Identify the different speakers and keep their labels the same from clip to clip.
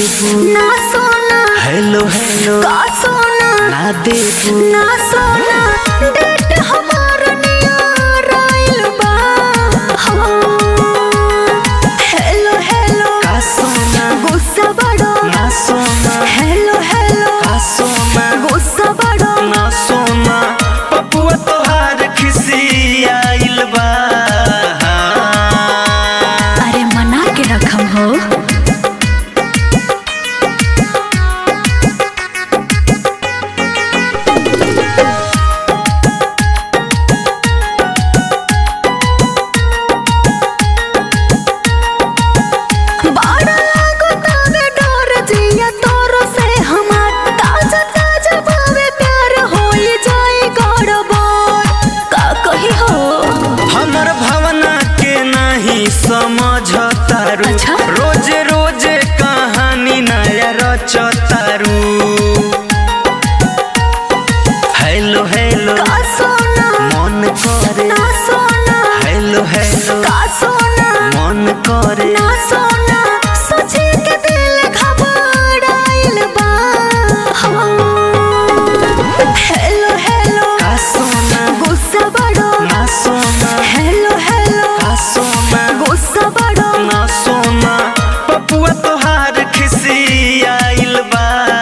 Speaker 1: देबू
Speaker 2: ना सोना
Speaker 1: hello hello
Speaker 2: का सोना
Speaker 1: ना देबू
Speaker 2: ना सोना डेट हमार नियर आइल बा हाँ। हेलो हेलो
Speaker 1: का सोना
Speaker 2: गुस्सा बड़ो
Speaker 1: ना सोना
Speaker 2: हेलो हेलो
Speaker 1: का सोना
Speaker 2: गुस्सा बड़ो
Speaker 1: ना सोना पपुआ तोहार खिसी आइल बा
Speaker 2: अरे मना के रखम हो बाड़ा लागो तावे डोर जिया तोरो से हमार ताजा ताजा भावे प्यार होई जाई गड़बड़ का कही हो
Speaker 1: हमर भावना के नहीं समझतारू
Speaker 2: अच्छा?
Speaker 1: रोज रोज कहानी नया रचतारू हेलो हेलो
Speaker 2: का सोना
Speaker 1: मन करे
Speaker 2: ना सोना
Speaker 1: हेलो हेलो
Speaker 2: का सोना
Speaker 1: मन करे
Speaker 2: ना सोना सोचे के दिल घबराइल बा हाँ। हेलो हेलो
Speaker 1: का सोना
Speaker 2: गुस्सा बड़ो
Speaker 1: ना सोना
Speaker 2: हेलो हेलो
Speaker 1: का सोना
Speaker 2: गुस्सा बड़ो
Speaker 1: ना सोना पपुआ तोहार खिसी आइल बा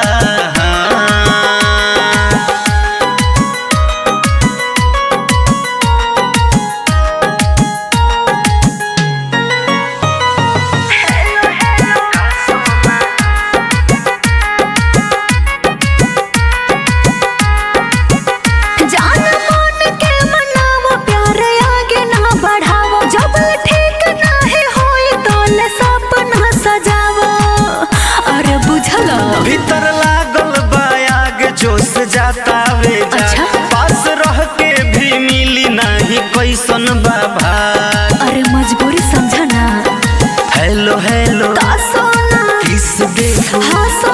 Speaker 2: जान मान के मनावो प्यार आगे ना बढ़ावो जब ठीक नाही होई तो ले सपना सजावो अरे बुझलो
Speaker 1: भीतर लागल बा आग जोश जाता वे जा
Speaker 2: अच्छा?
Speaker 1: पास रह के भी मिली नहीं कैसन बाबा
Speaker 2: अरे मजबूरी समझना
Speaker 1: हेलो हेलो
Speaker 2: का सोना
Speaker 1: किस देखो
Speaker 2: हाँ सोना